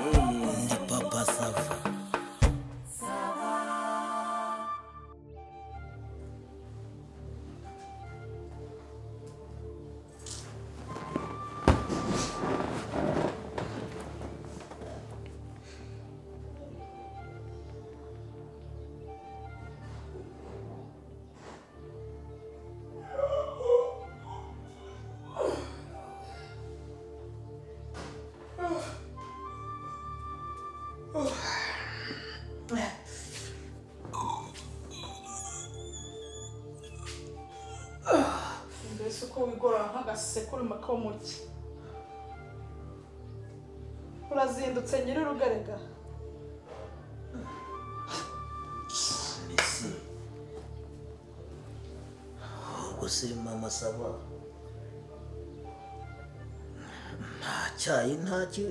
Ndi papa sava. mbese uko wigorora nk'agasekurume ko mu cyi urazindutse nyir'urugarega mbese ubwo se mama saba nta cyayi nta ki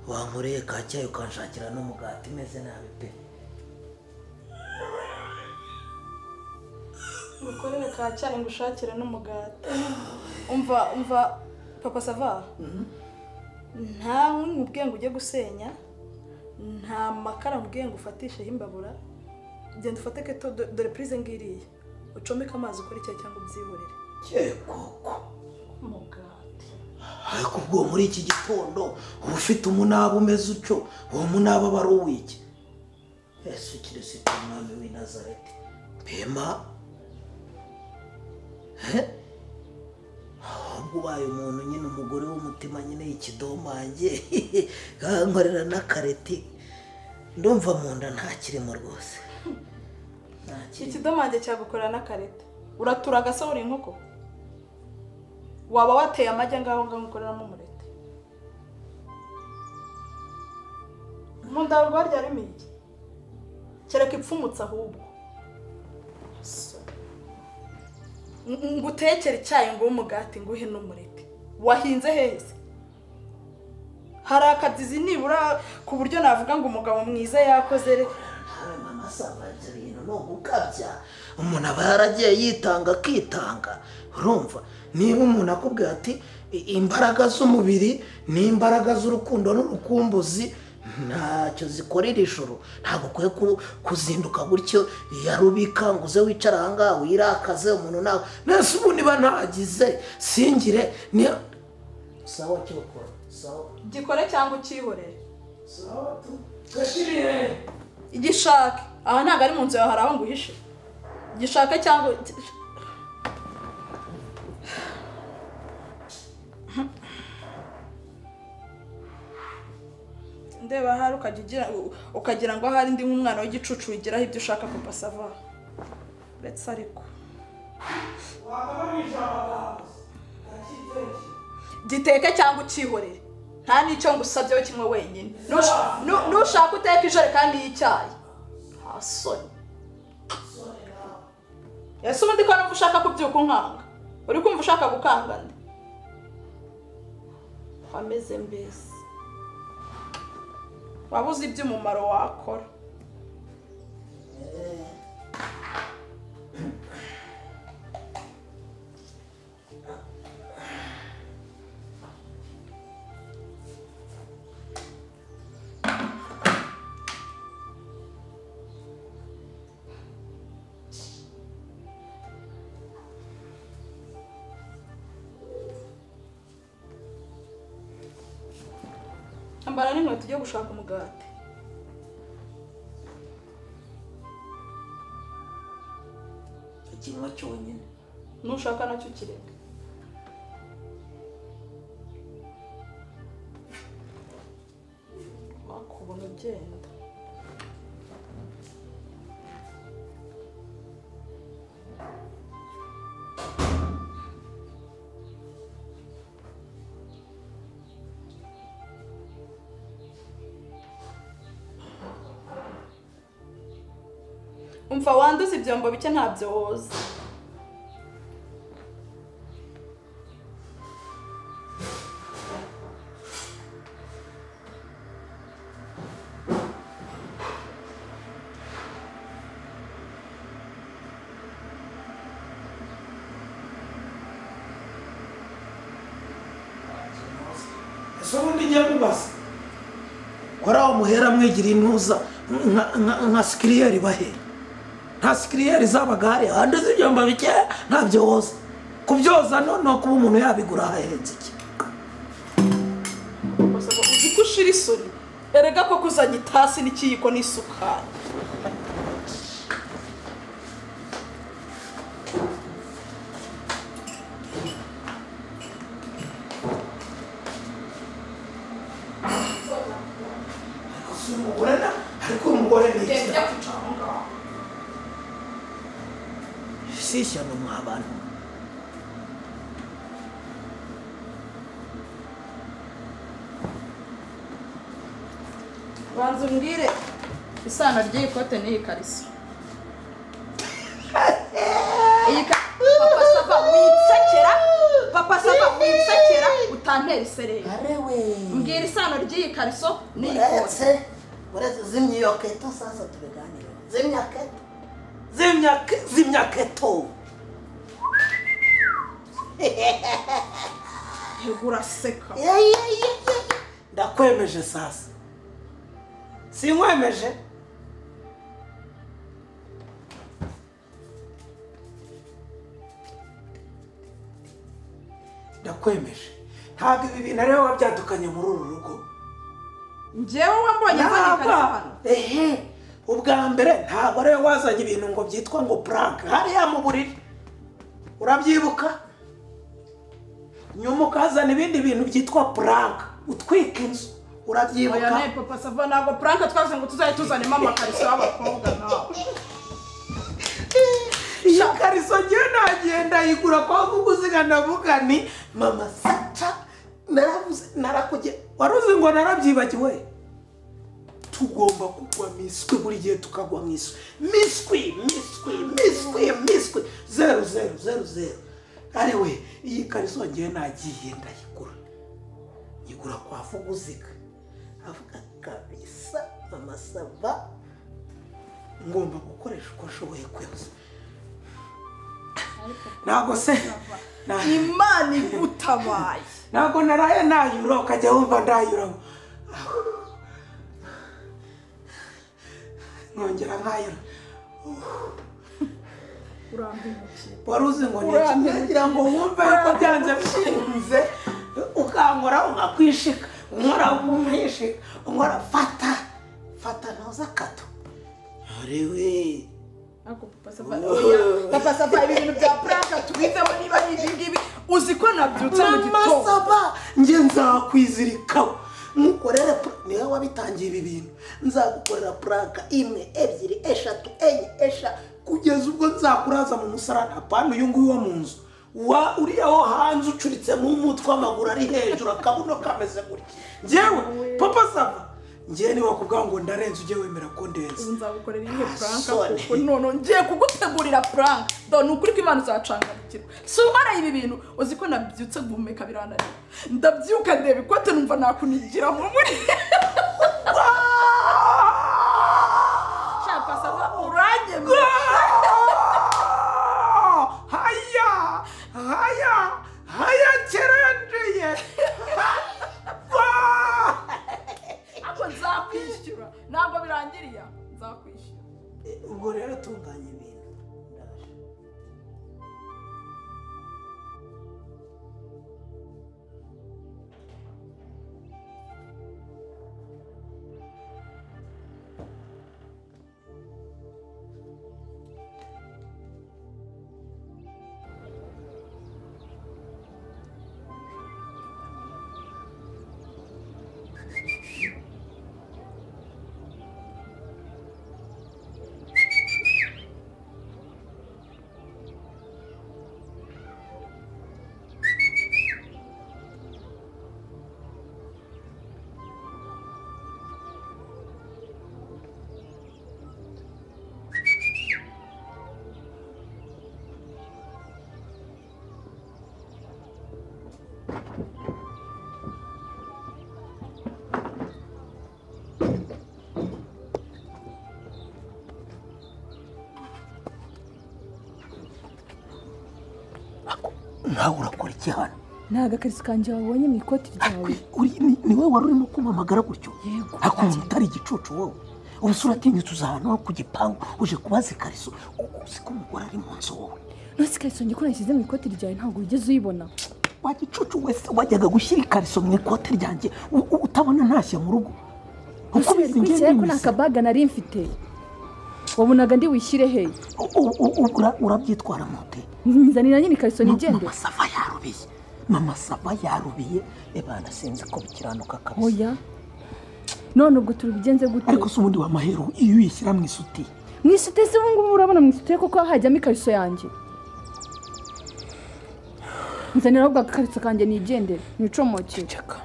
wankoreye ka cyayi ukanshakira n'umugati umeze nabi pe ubikorere ka cyane ngo ushakire n'umugati umva umva papa sava nta nkwi mubwiye ngo ujye gusenya nta makara mubwiye ngo ufatisheho imbabura genda ufate keto do- dore purize ngiriya ucomeke amazi ukora icyayi cyangwa ubyihorere cye koko umugati ariko ubwo muri iki gitondo uba ufite umunaba umeze utyo uwo munaba aba ari uw'iki yesu kirisito umwami w'i nazareti bema he ahubwo ubaye umuntu nyine umugore w'umutima nyine ikidomange nkorera n'akareti ndumva mu nda ntakirimo rwose ntakirimo ikidomange cyagukorera n'akarete uratura agasohora inkoko waba wateye amagi ngaho ngaho ukoreramo umurete mu nda rwari ryarimo iki kereka ipfumutse ahubwo Ng- ngo utekere icyayi ngo umugati nguhe n'umurete wahinze heza hari akadizi nibura ku buryo navuga ngo umugabo mwiza yakoze re nawe mama saba ibyo bintu ni ugukabya umuntu aba yaragiye yitanga akitanga urumva niba umuntu akubwira ati "I- imbaraga z'umubiri ni imbaraga z'urukundo n'urukumbuzi ntacyo zikorera ijoro ntabwo ukwiye ku- kuzinduka gutyo ya rubika ngo uze wicare ahangaha wirakaze umuntu nawe nese ubu niba ntagize singire ni sawa cyo ukora sawa gikore cyangwa ukihorere sawa tu gashirire igishaka aha ntabwo ari mu nzu yawe hari aho nguhishe igishaka cyangwa ndeba ahari ukajya ugira ukagira ngo ahari ndi nk'umwana w'igicucu wigiraho ibyo ushaka papa sava ndetse ariko giteke cyangwa ukihorere nta n'icyo ngusabyeho kimwe wenyine Nush- nu- nushaka uteka ijerekani y'icyayi nta soni ese ubundi ko numva ushaka kubyuka unkanga uri kumva ushaka gukanga nde wameze mbese waba uzi iby'umumaro wakora ambara n'inkweto ujye gushaka umugati ikinwa cyonyine nushaka nacyo kireka wakubona ugenda umva wanduza ibyombo bike ntabyo woza gusa ubundi njya mubaza waraho muhera mwegiriye intuza nka- nka- nka sikiriyeri bahera nta sikiriyeri zabaga hariya handi z'ibyombo bikeya ntabyo woza kubyoza no ni kuba umuntu yabigura ahahenze iki Basaba uzi ko ushira isoni erega ko kuzanye itasi n'ikiyiko n'isukari si umugore na ariko umugore ni iki si ishyano mwa bantu banza umbwire isano ry'iyi kote n'iyi kariso iyi ka papa sava witsekera papa sava witsekera utantera isereri arewe mbwira isano ry'iyi kariso n'iyi kote uretse uretse zimya iyo keto sasa tubiganire zimya keto zimya ke- zimya keto yego uraseka Ye, ye, ye, ye, ye. ndakwemeje sasa sinkwemeje ndakwemeje ntabwo ibi bintu ariwe wabyadukanye muri uru rugo njyewe wambonye nzanye Ntabwo. ikariso hano Ehe. ubwa mbere ntabwo ariwe wazanye ibintu ngo byitwa ngo puranke hariya mu buriri urabyibuka nyuma ukazana ibindi bintu byitwa puranke utwika inzu oya ne urabyibuka papa sava ntabwo puranke twavuze ngo tuzajye tuzanemo amakariso y'abakobwa nawe iyo kariso ngewe nagiye ndayigura kwa kuguziga ndavuga ni mama saca naravuze narakuge waruzi ngo narabyibagiwe tugomba kugwa miswi buri gihe tukagwa miswi miswi miswi miswi miswi zeru zeru zeru zeru ariwe iyi kariso ngewe nagiye ndayigura nyigura kwa vuguziga avuga kabisa mama sava ngomba gukoresha uko nshoboye kwose ntabwo se na- imana igutabaye ntabwo naraye nayura ukajya wumva ndayura Aho. nkongera nkayura urambimukiye wari uzi ngo Urambiwe. ngira ngo wumve yuko byanze bikunze ukankora ukakwishika unkora umwishika unkora fata fata ntuza akato arewe ariko papa sava oya papa sava ibi bintu bya puranke tubizemo niba ari ibi ngibi uzi ko nabyutse mu mama gitondo saba njye nzakwizirikaho nkukorere pura- niwe wabitangiye ibi bintu nzagukorera puranka imwe ebyiri eshatu enye esha kugeza ubwo nzakuraza mu musarani apana uyu nguyu wo mu nzu wa uriya wo hanze ucuritsemo umutwe w'amaguru ari hejuru akabuno kameze gutya njyewe papa saba njyewe niba kubwa ngo ndarenze ujye wemera ko ndenze ubu nzagukorera iyihe puranke Soni. kuko none ngiye kugutegurira puranke do ni ukuri ko imana uzacanganyukirwa si umara ibi bintu uzi ko nabyutse guhumeka birananiye ndabyuka ndeba ikote numva nakunigira mu muri shaka sava uranyemera haya haya haya kerendeye ariko nzakwishyura ntabwo birangiriye nzakwishyura ubwo rero tunganya ibintu ndaje nawe urakora iki hano ni agakarito kanjye wabonye mu ikoti ryawe Uri- ni- ni wowe wari urimo kumpamagara gutyo Yego. hakuntu utari igicucu wowe ubu sura atinyutse uza ahantu ho ku gipangu uje kubaza ikariso U- uzi ko umugore ari mu nzu wowe nose ikariso njye ko nashyize mu ikoti ryawe ntabwo wigeze uyibona wa gicucu wese wajyaga gushyira ikariso mu ikote ryanjye u- u- utabona ntashya mu rugo gusa ubizi njye bikurikira ko ndi nta imisoro. kabaga nari mfite wabonaga ndi wishyire he U- u- u- ura- urabyitwara mote nzanira nyine ikariso nigendere mama sava yarubiye mama sava yarubiye ebana sinzi ko bikiranuka kabisa oya none ubwo tubigenze gute ariko se ubundi wamahero iyo uyishyira mu isutiye mu isutiye se ubu ngubu urabona mu isutiye kuko hajyamo ikariso yanjye nzanira ahubwo agakariso kanjye nigendere nicomoke ceceka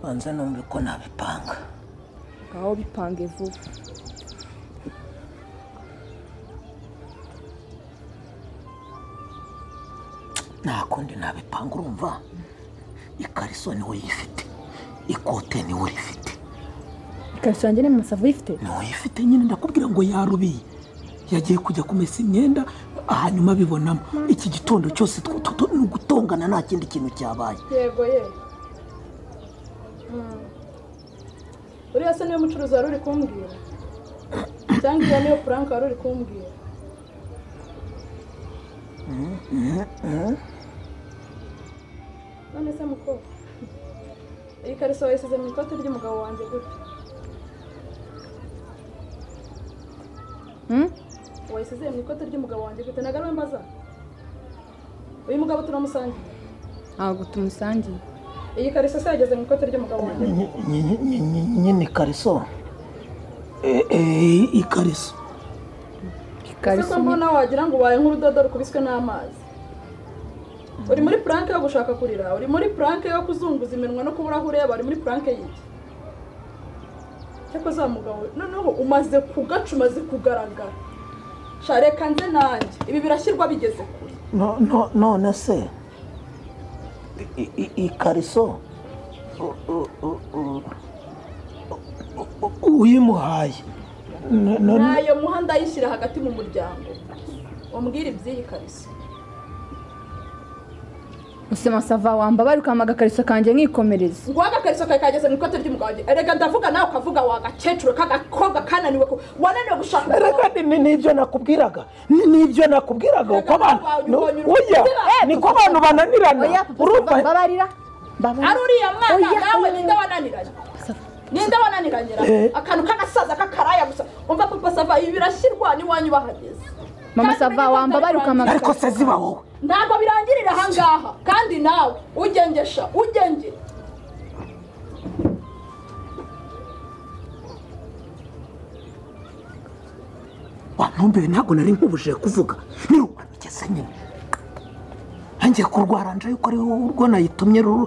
banza numve ko nabipanga ngaho bipange vuba nta kundi nabipanga urumva ikariso niwe yifite ikote niwe rifite ikariso yanjye ni mu masavu uyifite niwe yifite nyine ndakubwira ngo yarubiye yagiye kujya kumesa imyenda hanyuma abibonamo iki gitondo cyose tw- tw- tw- ni ugutongana nta kindi kintu cyabaye yego ye Mm. uriya se niwe mucuruzi wari uri kumbwira cyangwa iyo niyo puranka wari uri kumbwira none se mukobwa iyi kariso wayisize mu ikote ry'umugabo wanjye gute Hmm? wayisize mu ikote ry'umugabo wanjye gute ntabwo ari we mbaza uyu mugabo turamusangiye ntabwo tumusangiye iyi kariso se yageze mu ikote ry'umugabo wanjye gute? Ny- ny- ny- ny- nyine ikariso Eh, eh, ikariso ese ko mbona wagira ngo ubaye nk'urudodo rukubiswe n'amazi uri muri puranke yo gushaka kurira uri muri puranke yo kuzunguza iminwa no kubura aho ureba uri muri puranke y'iki cyakora uzamugabo noneho umaze kugaca umaze kugaragara sha reka nze nanjye ibi birashyirwa bigeze kure No- no- none se i- i- i- ikariso u- u- u- u- u- u- uyimuhaye No- no- ntayo muhanda ayishyira hagati mu muryango umbwire iby'iyi kariso gusa masava wamba ukama agakariso kanjye nkikomereza ngo agakariso kawe kageze mu ikote ry'umugabo wanjye erega ndavuga nawe ukavuga wa gakecuru k'agakobwa kananiwe ku- wananiwe gushaka umugabo Reka ni- ni- nibyo nakubwiraga Ni- nibyo nakubwiraga uko abantu no- oya niko abantu bananirana urumva babarira ari uriya mwana Oya, nawe oya. ninde wananiranye ninde wananiranye ra? Eh. akantu k'agasaza k'akaraya gusa umva papa sava ibi birashyirwa n'iwanyu bahageze mama Kandi sava uriya wamba mwana ukama wanjye, ariko agakariso se ziba wowe ntabwo birangirira ahangaha kandi nawe ugengesha ugengera wantumbiwe ntabwo nari nkubujije kuvuga nirumanukese nyine ntangiye kurwara nje yuko ari wowe urwo nayitumye ruru